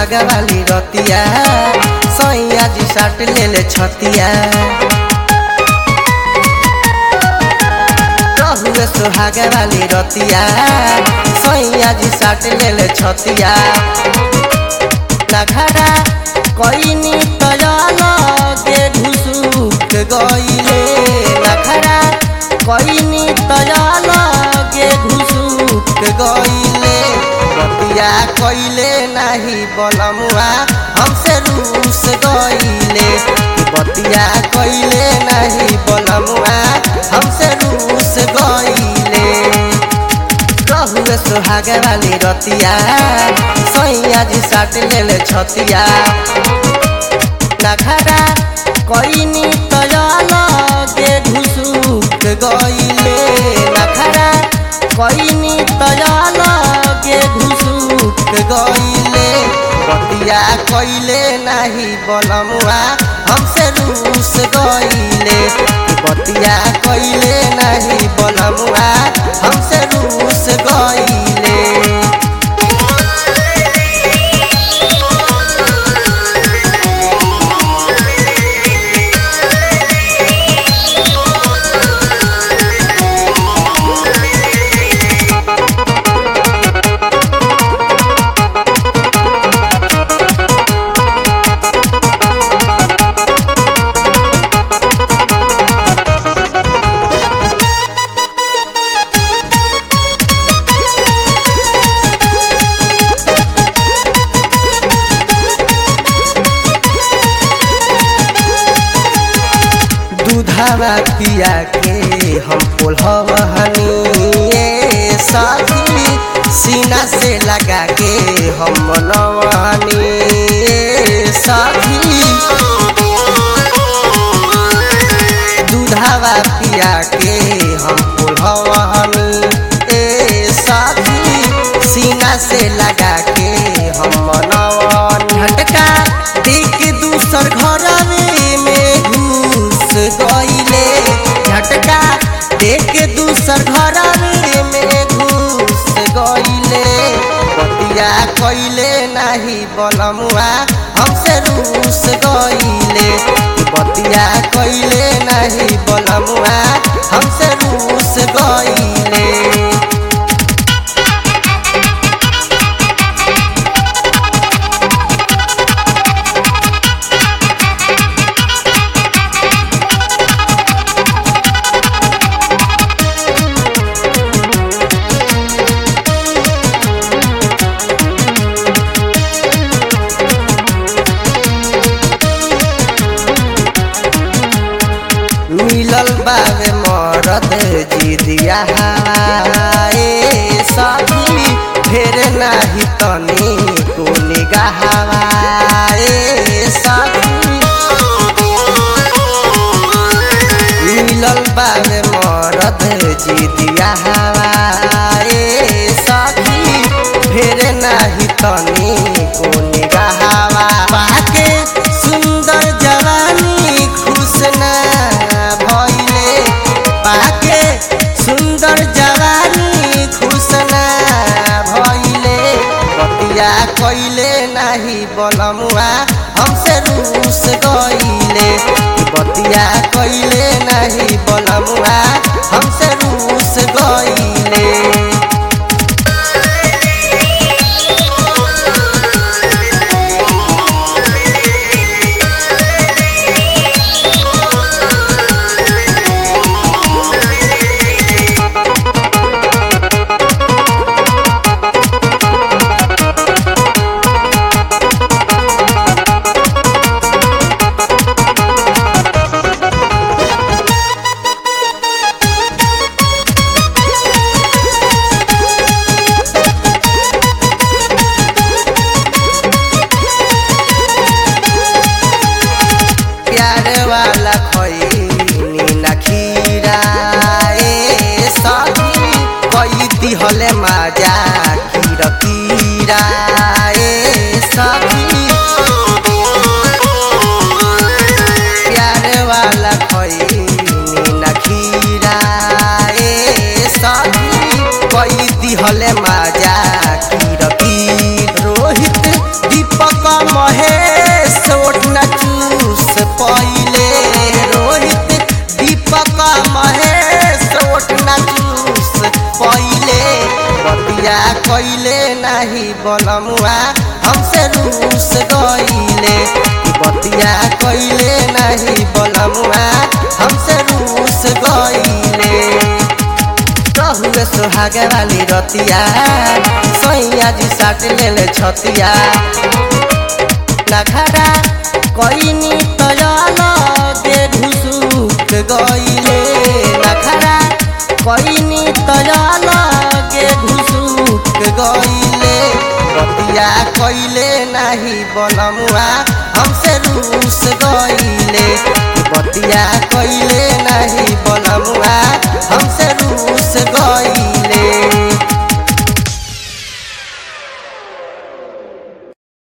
सुहागा वाली रतिया सैया जी साट ले ले छतिया रहुए सुहागा वाली रतिया सैया जी साट ले ले छतिया नखरा कईनी तयाला के घुसुक गईले नखरा कईनी तयाला के घुसुक गईले बतिया कइले नाही बलमुआ हमसे रूस गईले बतिया कइले नाही बलमुआ हमसे रूस गईले रहुए सुहागे वाली रतिया सैया जी साट ले ले छतिया नखरा कईनी तयाला के घुसुक गईले नखरा कईनी तयाला के घुसुक गईले बतिया कइले नाही बलमुआ हमसे रूस गईले बतिया कइले नाही बलमुआ हमसे रूस गईले दूधावा पिया के हम पोलहनी साथी सीना से लगा के हम मनवानी साथी दूधावा पिया के हम पोलहनी ए साथी सीना से लगा के हम मनवानी झटका देख दूसर घर में घुस गईले झटका देख दूसर घर में घुस गईले बतिया कइले नाही बलमुआ हमसे रूस गईले बतिया कइले नाही बलमुआ हमसे रूस गईले मिलल बावे मरद जी दिया हाए सखी फेर नाही तनी को निगाहवाए सखी मिलल बावे मरद जी दिया हाए सखी फेर नाही तनी को निगाहवा पाके सुंदर जवानी खुश ना भइले पाके सुंदर जवानी खुश ना भइले बतिया कइले नाही बलमुआ हमसे रूस गइले बतिया कइले नाही बलमुआ हमसे रूस गइले बतिया कइले नहीं बलमुआ हमसे रूस गइले रहुए सुहाग वाली रतिया सैया जी साट लेले छतिया नखरा कइनी तयल दे घुसुक गइले नखरा कइनी तयल के घुसुक गइले बतिया कइले नाही बनमुआ हमसे रूस गइले बतिया कइले नाही बनमुआ हमसे